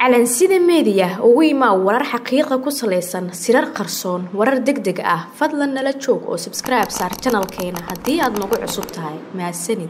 calansida meediya ugu imaa warar xaqiiqa ku salaysan sirar qarsoon warar deg deg ah fadlan nala joog oo sabskribe saar janalkeena haddii aad nagu cusub tahay mahadsanid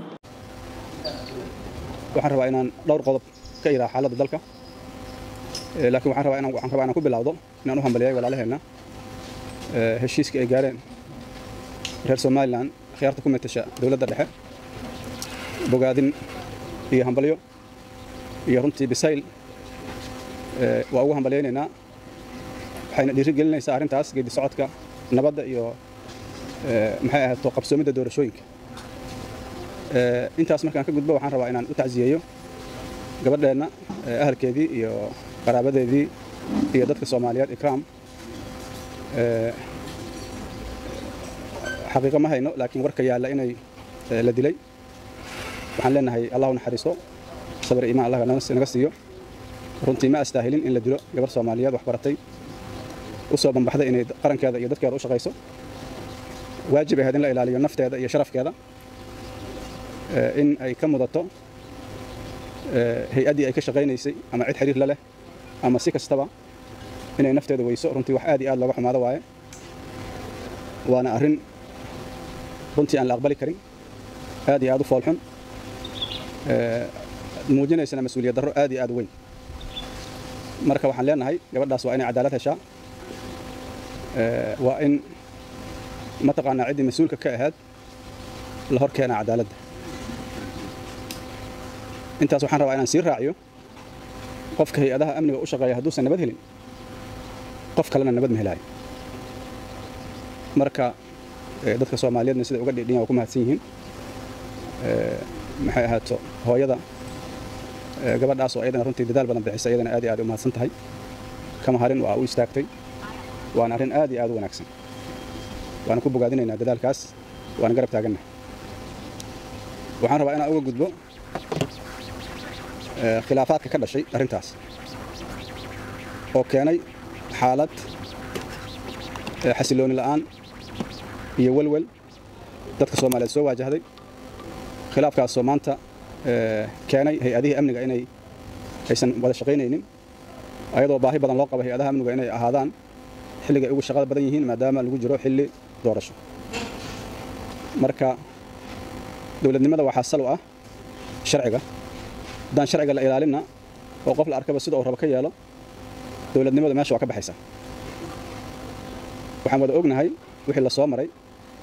waxaan rabaa inaan dhowr qodob ka iraa xaaladda dalka laakiin waxaan rabaa inaan waxaan rabaa inaan ku bilowdo inaan u hambaliyay walaalaheenna heshiiska ay gaareen reer Soomaaliland khiyaarta ku metasha dawladda dhexe bogaadin iyo hambalyo iyo runtii bisayl waa ugu hambalyaynaynaa waxayna dhiirigelinaysaa arrintaas geedi socodka nabadda iyo maxay ahaato qabsoomidda doorashooyinka intaas markaan ka gudbo waxaan rabaa inaan u tacsiyeeyo gabadheenna ahalkeedii iyo qaraabadeedii iyo dadka soomaaliyeed ikraam xaqiiqo ma hayno laakiin warka yaalla inay la dilay waxaan leenahay allahu naxariisto sabir iimaan allah naga siiyo runtii ma astaahilin in la dilo gabar soomaaliyeed wax baratay u soo banbaxday inay qarankeeda iyo dadkeeda u shaqayso waajib ahayd in la ilaaliyo nafteeda iyo sharafkeeda in ay ka mudato hay-addii ay ka shaqaynaysay ama cid xiriir la leh ama si kastaba inay nafteeda weyso runtii wax aad iyo aad looga xumaado waaye waana arrin runtii aan la aqbali karin aad iyo aad u foolxun muujinaysana mas-uuliyad darro aad iyo aad u weyn marka waxaan leenahay gabadhaas waa inay cadaalad heshaa waa in mataqaanaa ciddii mas-uulka ka ahayd la hor keenaa cadaaladda intaas waxaan rabaa inaan sii raaciyo qofka hay-adaha amniga u shaqeeya hadduusan nabad helin qof kalena nabad ma helaayo marka dadka soomaaliyeedna sida uga dhidhiyan waa ku mahadsan yihiin maxay ahaato hooyada gabadhaas oo ayadana runtii dadaal badan bixisa ayadana aad iyo aad u mahadsan tahay kama harin waa u istaagtay waana arrin aad iyo aad u wanaagsan waana ku bogaadinaynaa dadaalkaas waana garab taagannahay waxaan rabaa inaan uga gudbo khilaafaadka ka dhashay arrintaas oo keenay xaalad xasilooni la'aan iyo welwel dadka soomaaliyeed soo waajahday khilaafkaasoo maanta keenay hay-adihii amniga inay aysan wada shaqaynaynin ayadoo baahi badan loo qabo hay-adaha amniga inay ahaadaan xilligay ugu shaqada badan yihiin maadaama lagu jiro xilli doorasho marka dowladnimada waxaa sal u ah sharciga haddaan sharciga la ilaalinna oo qof la arkaba sida uu rabo ka yeelo dowladnimadu meesha waa ka baxaysaa waxaan wada ognahay wixii la soo maray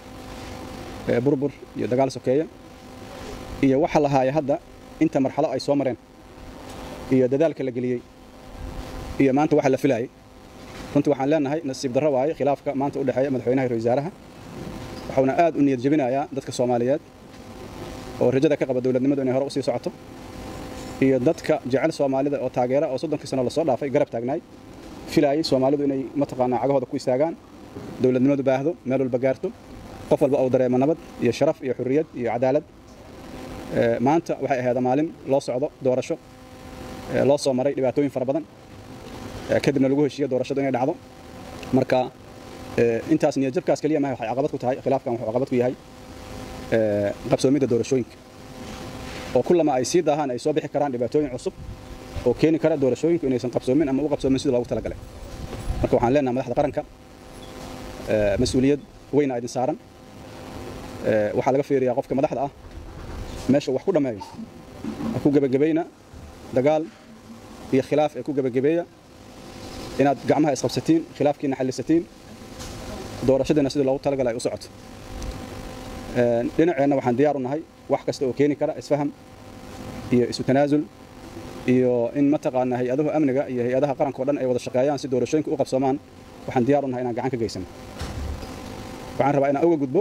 burbur iyo dagaal sokeeya iyo waxa la haaya hadda inta marxalo ay soo mareen iyo dadaalka la geliyey iyo maanta waxa la filayay runtii waxaan leenahay nasiib darro waaye khilaafka maanta u dhexeeya madaxweynaha iyo wasaaraha waxuuna aad u niyad jebinayaa dadka soomaaliyeed oo rajada ka qaba dowladnimadu inay hore u sii socoto iyo dadka jecel soomaalida oo taageera oo soddonkii sano lasoo dhaafay garab taagnaay filaayay soomaalidu inay mataqaanaa cagahooda ku istaagaan dowladnimadu baahdo meel walba gaarto qof walba uu dareemo nabad iyo sharaf iyo xurriyad iyo cadaalad maanta waxay ahayd maalin loo socdo doorasho loo soo maray dhibaatooyin fara badan kadibna lagu heshiiyo doorashadu inay dhacdo marka intaas niyad jabkaas keliya maaha waxay caqabad ku tahay khilaafkan wuxuu caqabad ku yahay qabsoomidda doorashooyinka oo kullama ay sii daahaan ay soo bixi karaan dhibaatooyin cusub oo keeni kara doorashooyinku inaysan qabsoomin ama u qabsoomin sida loogu talagalay marka waxaan leenahay madaxda qaranka mas-uuliyad weyna idin saaran waxaa laga fiiriyaa qofka madaxda ah meesha wax ku dhammeeyo ha ku gebagabayna dagaal iyo khilaaf ee ku gebagabeeya inaad gacmaha isqabsatiin khilaafkiina xallisatiin doorashadiina sidii loogu talagalay ay u socoto dhinaceenna waxaan diyaar u nahay wax kasta oo keeni kara isfaham iyo isu tanaasul iyo in mataqaanaa hay-adahu amniga iyo hay-adaha qaranka o dhan ay wada shaqeeyaan si doorashooyinka u qabsoomaan waxaan diyaar u nahay inaan gacan ka geysano waxaan rabaa inaan uga gudbo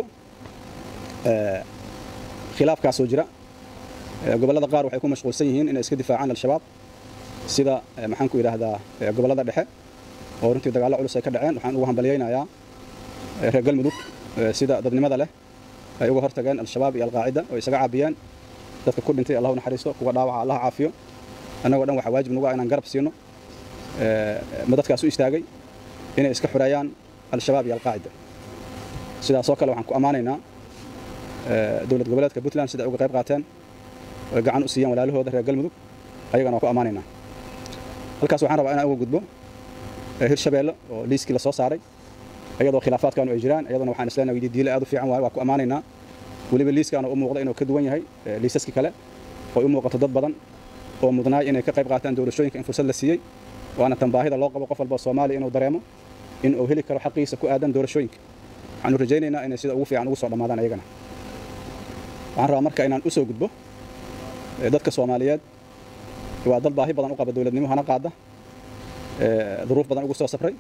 khilaafkaasoo jira gobollada qaar waxay ku mashquulsan yihiin inay iska difaacaan al-shabaab sida maxaan ku yidhaahdaa gobollada dhexe oo runtii dagaallo culus ay ka dhaceen waxaan ugu hambalyaynayaa reer galmudug sida dadnimada leh ay uga hortageen al-shabaab iyo alqaacida oo isaga caabiyeen dadka ku dhintay allahu naxariisto kuwa dhaawaca allah caafiyo annagoo dhan waxaa waajib nagu ah inaan garab siino ma dadkaas u istaagay inay iska xureeyaan al-shabaab iyo alqaacida sidaasoo kale waxaan ku ammaanaynaa dowlad goboleedka puntland sida ay uga qayb qaateen oy gacan u siiyaan walaalahooda reer galmudug ayagana waa ku ammaanaynaa halkaas waxaan rabaa inaan uga gudbo hirshabeelle oo liiskii la soo saaray iyadoo khilaafaadkaanu ay jiraan iyadana waxaan isleenahay diile aad u fiican waaye waa ku ammaanaynaa weliba liiskaana u muuqda inuu ka duwan yahay liisaskii kale oo u muuqato dad badan oo mudnaay inay ka qayb qaataan doorashooyinka in fursad la siiyey waana tan baahida loo qabo qof walba soomaaliya inuu dareemo in uu heli karo xaqiisa ku aadan doorashooyinka waxaanu rajaynaynaa inay sida ugu fiican ugu soo dhammaadaan ayagana waxaan rabaa marka inaan u soo gudbo dadka soomaaliyeed waa dad baahi badan u qaba dowladnimo hana qaada duruuf badan ugu soo safray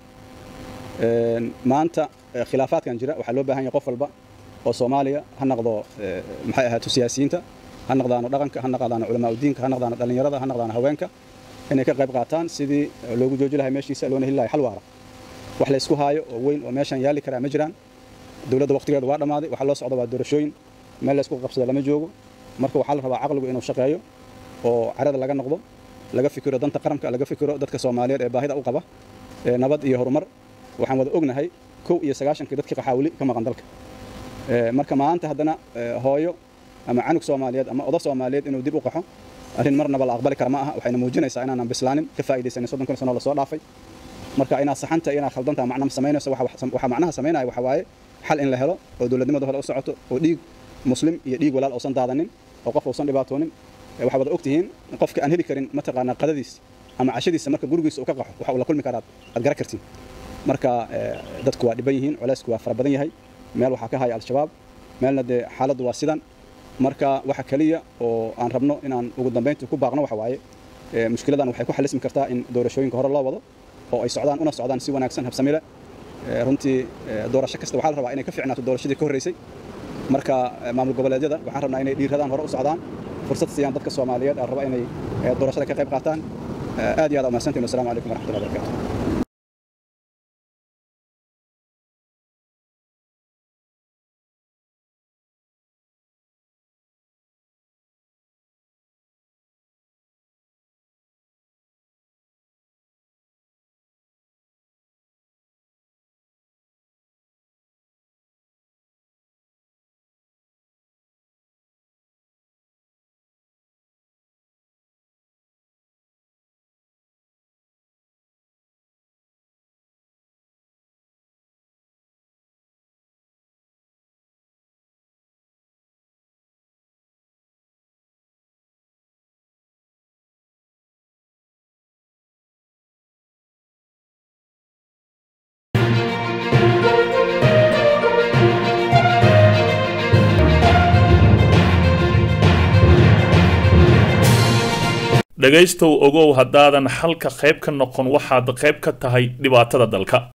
maanta khilaafaadkan jira waxaa loo baahan yahay qof walba oo soomaaliya ha noqdo maxay ahaato siyaasiyiinta ha noqdaano dhaqanka ha noqdaano culamaa udiinka ha noqdaano dhallinyarada ha noqdaano haweenka inay ka qayb qaataan sidii loogu jooji lahay meeshiisa loona heli lahay xal waara wax la isku haayo oo weyn oo meeshan yaali karaa ma jiraan dowladda waqtigeedu waa dhammaaday waxaa loo socda waa doorashooyin meel la isku qabsada lama joogo marka waxaa la rabaa caqligu inuu shaqeeyo oo carada laga noqdo laga fikiro danta qaranka laga fikiro dadka soomaaliyeed ee baahida u qaba nabad iyo horumar waxaan wada ognahay kow iyo sagaashankii dadkii qaxaawili ka maqan dalka marka maanta haddana hooyo ama canug soomaaliyeed ama odo soomaaliyeed inuu dib u qaxo arrin marnaba la aqbali kara ma aha waxayna muujinaysaa inaanan bislaanin ka faa'iidaysanin soddon sano lasoo dhaafay marka inaad saxanta iyo inaad khaldantaa macna samaynayso waxaa macnaha samaynaya waxa waaye xal in la helo oo dowladnimada hore u socoto oo dhiig muslim iyo dhiig walaal uusan daadanin oo qof uusan dhibaatoonin waxaa wada ogtihiin qofka aan heli karin mataqaanaa qadadiis ama cashadiisa marka gurigiisa uu ka qaxo waxa uu la kulmi karaa aad garan kartiin marka dadku waa dhiban yihiin culaysku waa fara badan yahay meel waxaa ka haya al-shabaab meelna dee xaaladdu waa sidan marka waxa keliya oo aan rabno inaan ugu dambayntii ku baaqno waxa waaye mushkiladan waxay ku xalismi kartaa in doorashooyinka hore loo wado oo ay socdaan una socdaan si wanaagsan habsamile runtii doorasho kasta waxaa la rabaa inay ka fiicnaato doorashadii ka horreysay marka maamul goboleedyada waxaan rabnaa inay dhiiradaan hore u socdaan fursad siiyaan dadka soomaaliyeed aan raba inay doorashada ka qayb qaataan aad iyo aad umahadsantiin wasalaamu calaykum waraxmatullahi wabarakatu dhegaystow ogow haddaadan xalka qayb ka noqon waxaad qayb ka tahay dhibaatada dalka